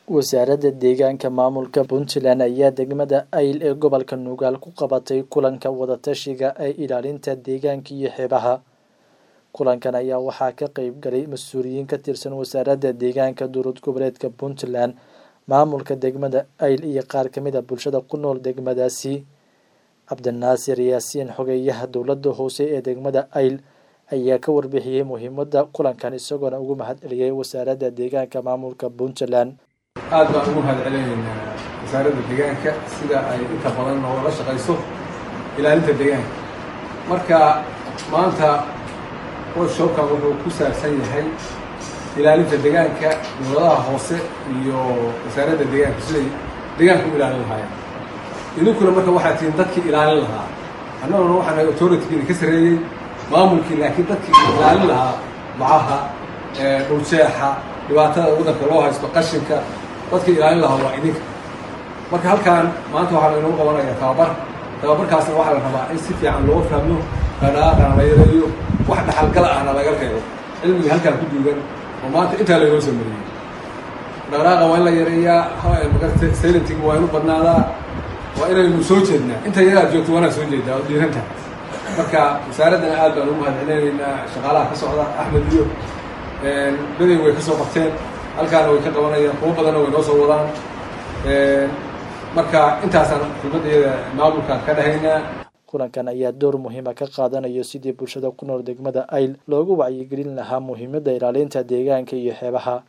wasaaradda deegaanka maamulka puntland ayaa degmada ayl ee gobolka nugaal ku qabatay kulanka wadatashiga ee ilaalinta deegaanka iyo xeebaha kulankan ayaa waxaa ka qeyb galay mas-uuliyiin ka tirsan wasaaradda deegaanka dowlad goboleedka puntland maamulka degmada ayl iyo qaar kamid a bulshada ku nool degmadaasi cabdinaasir yaasiin xogeeyaha dowladda hoose ee degmada ayl ayaa ka warbixiyey muhiimada kulankan isagoona ugu mahad celiyey wasaaradda deegaanka maamulka puntland aad baan ugu mahad celinaynaa wasaaradda deegaanka sida ay inta badan noola shaqayso ilaalinta deegaanka marka maanta workshopkan wuxuu ku saabsan yahay ilaalinta deegaanka dowladaha hoose iyo wasaaradda deegaanka siday deegaanka u ilaalin lahaayeen idinkuna marka waxaa tihiin dadkii ilaalin lahaa annaguna waxaan authoritygiina ka sarreeyey maamulkii laakiin dadkii ilaalin lahaa bacaha dhuljeexa dhibaatada waddanka loo haysto qashinka dadkii ilaalin lahaa waa idinka marka halkaan maanta waxaa la inoogu qabanayaa tababar tababarkaasna waxaa la rabaa in si fiican loo fahmo dhadhaaqana la yareeyo wax dhaxalgala ahna laga reebo cilmiga halkaan ku duugan oo maanta intaa laynoo sameeyey dhaqdhaaqa waa in la yareeyaa magarta silenting waa inu badnaadaa waa inaynu soo jeednaa inta yaraad joogto waanaa soo jeedaa oo dhiiranta marka wasaaraddana aad baan ugu mahad celinaynaa shaqaalaha ka socda axmed iyo beday way ka soo qabteen halkaana way ka qabanayaan kuwo badanna way noo soo wadaan marka intaasaan xubnadeeda maamulka ka dhahaynaa kulankan ayaa door muhiima ka qaadanayo sidii bulshada ku nool degmada ayl loogu wacyigelin lahaa muhiimadda ilaalinta deegaanka iyo xeebaha